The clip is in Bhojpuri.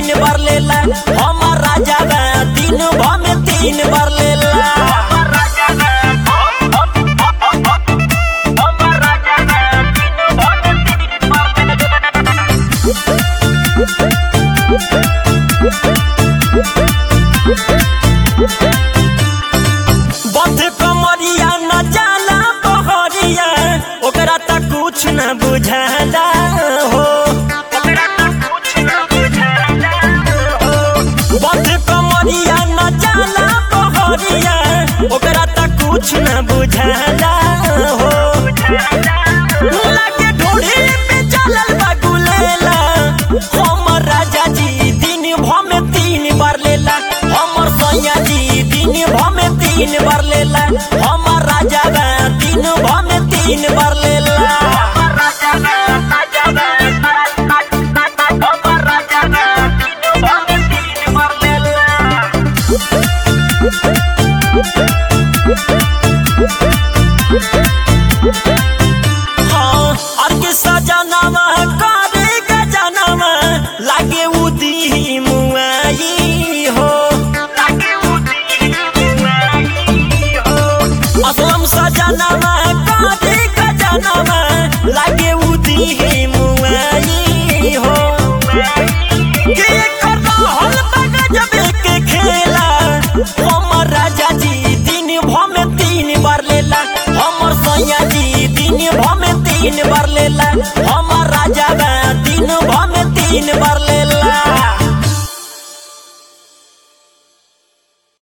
तीन बार लेला हमर राजा बा दिन भर में तीन बार लेला बंध कमरिया न जाला बहरिया ओकरा तक कुछ न बुझाला हो बंध कमरिया न जाला बहरिया ओकरा तक कुछ न बुझाला हो लागे ढोढ़ी पे चलल बा गुलेला हमर राजा जी दिन भर में तीन बार लेला हमर सैया जी दिन भर में तीन बार लेला हमर राजा बा दिन भर में तीन बार लेला हाँ, और के सजनवा करे गजनवा लागे उदी मुआई हो असलम सजनवा करे गजनवा लागे उदी मुआई हो के कर रहल बा गजबे के खेला हमर राजा जी दिन भर में तीन बार लेला हमर सैया जी दिन भर में तीन बार लेला हमर राजा बा दिन भर में तीन बार लेला